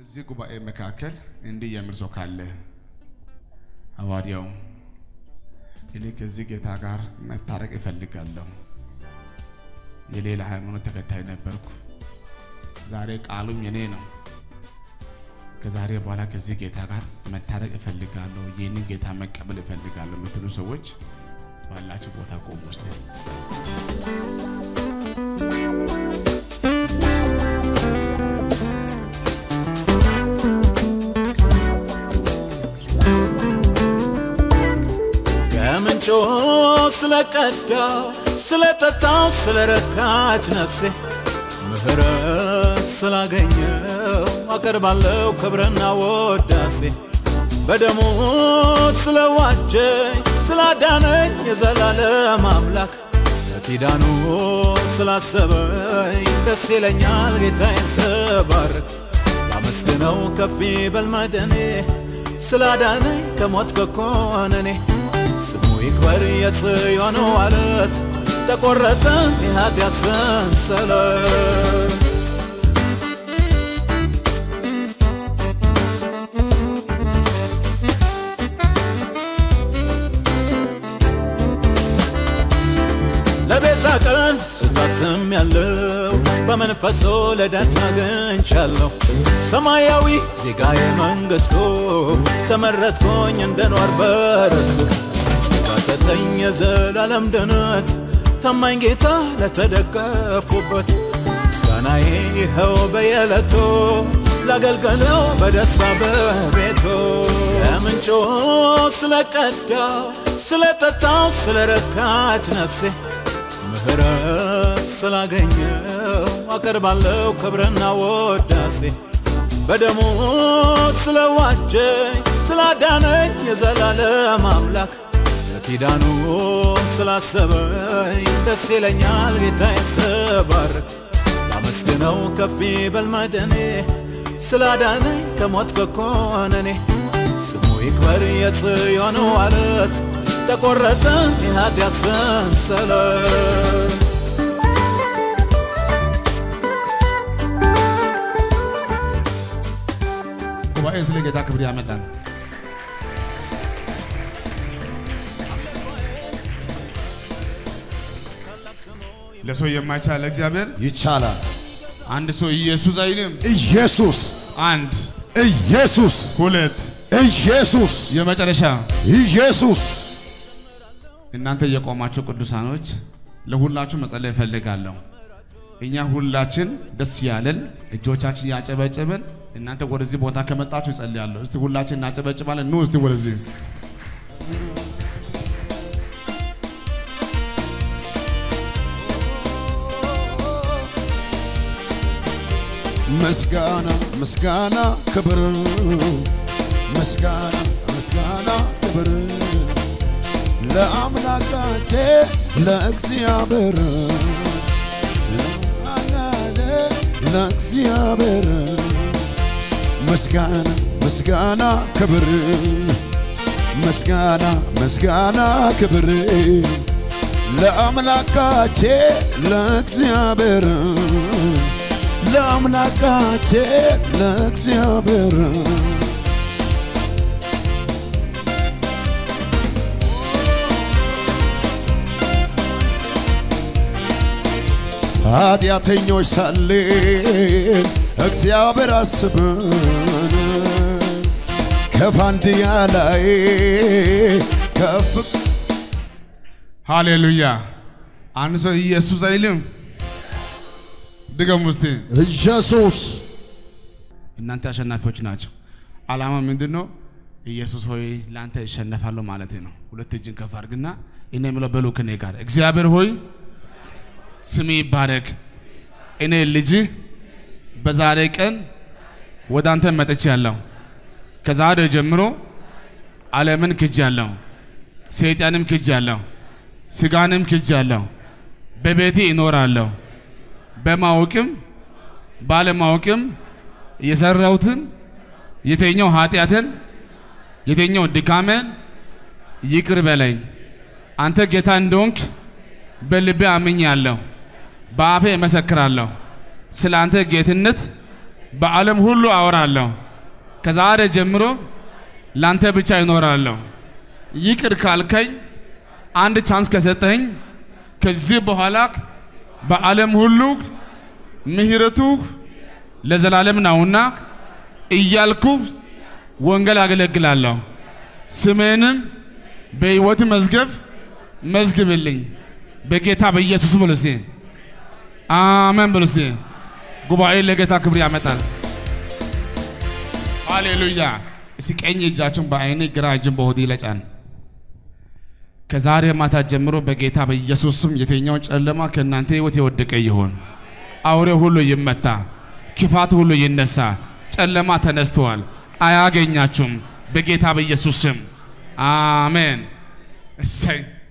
እዚህ ጉባኤ መካከል እንዲህ የሚል ሰው ካለ ሐዋርያው እኔ ከዚህ ጌታ ጋር መታረቅ እፈልጋለሁ። የሌላ ሃይማኖት ተከታይ ነበርኩ። ዛሬ ቃሉም የኔ ነው። ከዛሬ በኋላ ከዚህ ጌታ ጋር መታረቅ እፈልጋለሁ፣ ይህንን ጌታ መቀበል እፈልጋለሁ የምትሉ ሰዎች ባላችሁ ቦታ ቆሙ ውስጥ ከምንጩ ስለቀዳ ስለጠጣው ስለረካች ነፍሴ ምህረት ስላገኘው አቀርባለሁ ክብርና ወዳሴ በደሙ ስለዋጀኝ ስላዳነኝ የዘላለም አምላክ ለኪዳኑ ስላሰበኝ ደስ ይለኛል ጌታዬን ተባረክ ላመስግነው ከፍ ይበል መድኔ ስላዳነኝ ከሞት ከኮነኔ ስሙ ይክበር የጽዮን ዋለት ተቆረጠ የኃጢአት ሰንሰለት ለቤዛ ቀን ስታትም ያለው በመንፈሶ ልደት አግኝቻለሁ ሰማያዊ ዜጋዬ መንግሥቱ ተመረጥኩኝ እንድኖር በርስቱ ሰጠኝ የዘላለም ድነት ታማኝ ጌታ ለተደገፉበት ምስጋናዬ ይኸው በየዕለቱ ላገልገለው በደስታ በቤቱ ከምንጩ ስለቀዳው ስለጠጣው ስለረካች ነፍሴ ምህረት ስላገኘው አቀርባለሁ ክብርና ወዳሴ በደሙ ስለዋጀኝ ስላዳነኝ የዘላለም አምላክ ለኪዳኑ ስላሰበኝ ደስ ይለኛል ጌታዬን ተባረክ ላመስግነው ከፍ ይበል መድኔ ስላዳነኝ ከሞት ከኮነኔ ስሙ ይክበር የጽዮን ዋለት ተቆረጠ የኃጢአት ሰንሰለት ጉባኤ ስለ ጌታ ክብር ያመጣል። ለሰው የማይቻል ለእግዚአብሔር ይቻላል። አንድ ሰው ኢየሱስ አይልም። ኢየሱስ አንድ ኢየሱስ ሁለት ኢየሱስ የመጨረሻ ኢየሱስ እናንተ የቆማችሁ ቅዱሳኖች ለሁላችሁ መጸለይ እፈልጋለሁ። እኛ ሁላችን ደስ ያለን እጆቻችን ያጨበጨበን እናንተ ወደዚህ ቦታ ከመጣችሁ እጸልያለሁ። እስቲ ሁላችን እናጨበጭባለን። ኑ እስቲ ወደዚህ ምስጋና ምስጋና ክብር ምስጋና ምስጋና ክብር ለአምላካቼ ለእግዚአብሔር ለእግዚአብሔር ምስጋና ምስጋና ክብር ምስጋና ምስጋና ክብር ለአምላካቼ ለእግዚአብሔር ለአምላካቼ ለእግዚአብሔር ኃጢአተኞች ሳለን እግዚአብሔር አስበን ከፋንድያ ላይ ከፍ ሃሌሉያ። አንድ ሰው ኢየሱስ አይልም። ድገሙ እስቲ። ኢየሱስ እናንተ አሸናፊዎች ናቸው። ዓላማ ምንድን ነው? ኢየሱስ ሆይ ለአንተ እሸነፋለሁ ማለት ነው። ሁለት እጅን ከፍ አድርግና እኔ የምለው በሉ ከኔ ጋር እግዚአብሔር ሆይ ስም ይባረክ። እኔ ልጅ በዛሬ ቀን ወደ አንተ መጥቻለሁ። ከዛሬ ጀምሮ ዓለምን ክጃለሁ፣ ሰይጣንም ክጃለሁ፣ ስጋንም ክጃለሁ። በቤቴ እኖራለሁ። በማወቅም ባለማወቅም የሰራሁትን የተኛው ኃጢአትን የተኛው ድካሜን ይቅር በለኝ። አንተ ጌታ እንደሆንክ በልቤ አምኛለሁ፣ በአፌ እመሰክራለሁ። ስለ አንተ ጌትነት በዓለም ሁሉ አወራለሁ። ከዛሬ ጀምሮ ላንተ ብቻ ይኖራለሁ። ይቅር ካልከኝ አንድ ቻንስ ከሰጠኝ ከዚህ በኋላ በዓለም ሁሉ ምሕረቱ ለዘላለም ነውና እያልኩ ወንጌል አገለግላለሁ። ስሜንም በሕይወት መዝገብ መዝግብልኝ በጌታ በኢየሱስ ብሎ እስኪ አሜን ብሎ እስኪ ጉባኤ ለጌታ ክብር ያመጣል። ሃሌሉያ። እስኪ ቀኝ እጃችሁን በአይኔ ግራ እጅን በሆዴ ለጫን። ከዛሬ ማታ ጀምሮ በጌታ በኢየሱስ ስም የትኛው ጨለማ ከእናንተ ሕይወት የወደቀ ይሆን፣ አውሬ ሁሉ ይመታ፣ ክፋት ሁሉ ይነሳ። ጨለማ ተነስተዋል፣ አያገኛችሁም። በጌታ በኢየሱስ ስም አሜን። እሰይ